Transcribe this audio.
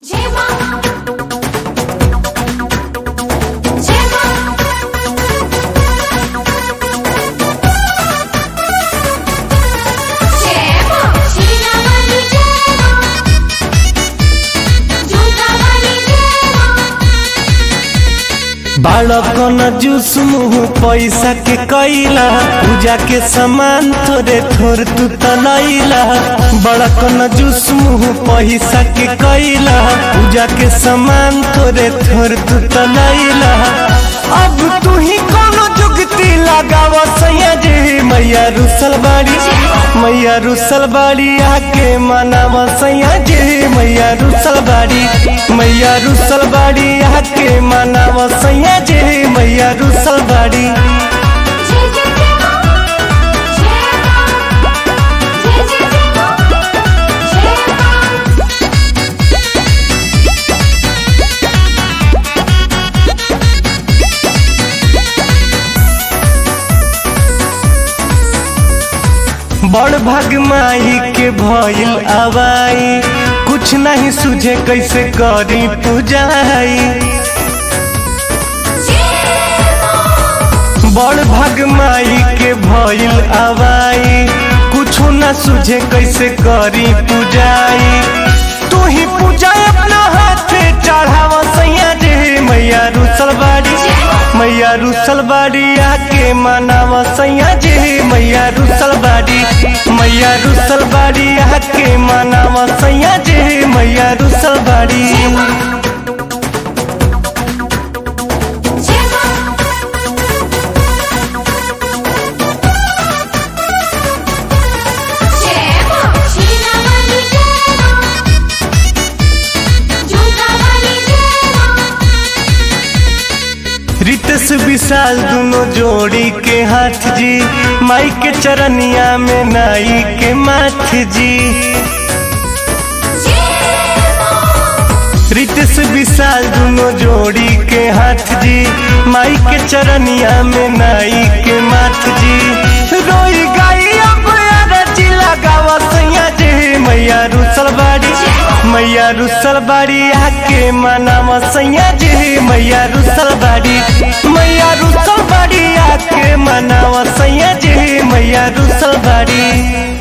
제발 제발 제발 지나가니 제발 조가가니 제발 बालकन juice मुँह पैसा के कैला पूजा के सामान थोड़े थोड़ तू तलैला बड़कन जूस मुँह पैसा के कैला पूजा के सामान थोड़े थोड़ तू तलैला अब तू ही कोनो जुगती लगाव सैया जी मैया रुसल बाड़ी मैया रुसल बाड़ी आके मनाव सैया जी मैया रुसल बाड़ी मैया रुसल बाड़ी आके मनाव सैया जी मैया रुसल बाड़ी 제제 제발 제제 제발 제발 बड़ भाग माई के भइल आवाई कुछ नहीं सुझे कैसे करी पूजाई बड़ भाग माई के भइल आवाई कुछो न सुझे कैसे करी पूजाई तू ही पूजा अपना हाथे चढ़ावा सैया जी मैया रुसल बाड़ी मैया रुसल बाड़ी आके मनावा सैया जी मैया रुसल बाड़ी मैया रुसल बाड़ी आके मनावा सैया जी मैया रुसल बाड़ी 제발 지나가니 제발 조가가니 제발 रितस विशाल दोनों जोड़ी के हाथ जी माई के चरनिया में नाई के माथ जी रितस विशाल दोनों जोड़ी के हाथ जी माई के चरनिया में नाई के माथ जी रोई गाई अब अरजी लगावा सैया जी मैया रुसल बाड़ी मैया रुसल बाड़ी आके मनावा सैया जी मैया रुसल बाड़ी मैया रुसल बाड़ी आके मनावा सैया जी मैया रुसल बाड़ी